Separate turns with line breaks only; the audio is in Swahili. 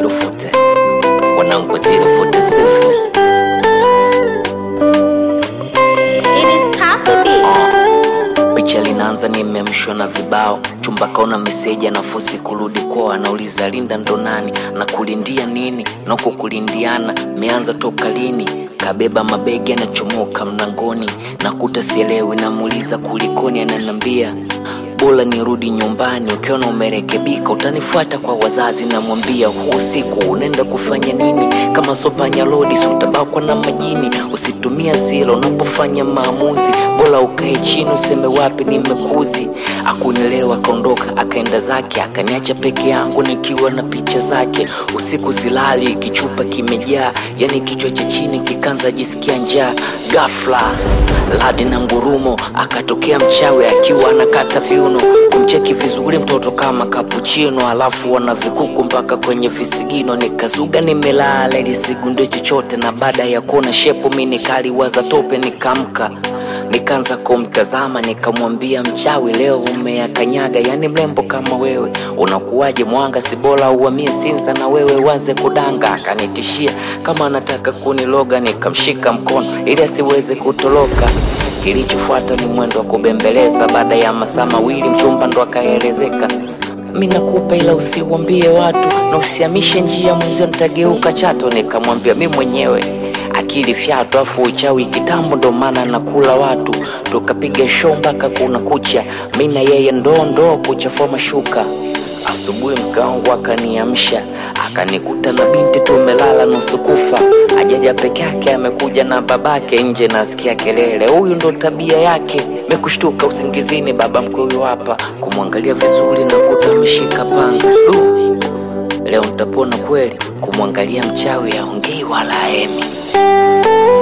zero fute wanangu zero fute sefu
It is copy beats.
picha linaanza nimemshwa na vibao chumba kaona meseji anafosi kurudi kwao anauliza linda ndo nani na kulindia nini nako kulindiana meanza toka lini kabeba mabegi anachomoka mlangoni nakuta sielewi namuuliza kulikoni ananambia bora nirudi nyumbani ukiona umerekebika utanifuata kwa wazazi namwambia huu usiku unaenda kufanya nini kama sopanya lodi si utabakwa na majini usitumia zilo unapofanya maamuzi bora ukae chini useme wapi nimekuzi akunielewa akaondoka akaenda zake akaniacha peke yangu nikiwa na picha zake usiku silali kichupa kimejaa yani kichwa cha chini kikanza jisikia njaa gafla ladi na ngurumo akatokea mchawi akiwa anakata viuno kumcheki vizuri mtoto kama kapuchino alafu wana vikuku mpaka kwenye visigino nikazuga nimelala ili sigunde chochote na baada ya kuona shepu mi nikaliwaza tope nikamka nikaanza kumtazama nikamwambia mchawi leo umeyakanyaga yani mrembo kama wewe unakuwaje mwanga si bora uamie sinza na wewe uanze kudanga akanitishia kama anataka kuniloga nikamshika mkono ili asiweze kutoroka kilichofuata ni mwendo wa kubembeleza baada ya masaa mawili mchumba ndo akaelezeka mi nakupa ila usiwambie watu na usihamishe njia mwenzio nitageuka chato nikamwambia mi mwenyewe akili fyatu afu uchawi kitambo ndo maana nakula watu tukapiga show mpaka kuna kucha mi na yeye ndoo ndoo kuchafua mashuka asubuhi mkaangu akaniamsha akanikuta na binti tumelala nusu kufa ajaja peke yake amekuja na babake nje nasikia kelele huyu ndo tabia yake mekushtuka usingizini baba mkwe hapa kumwangalia vizuri na kuta ameshika panga du leo ntapona kweli kumwangalia mchawi aongei wala emi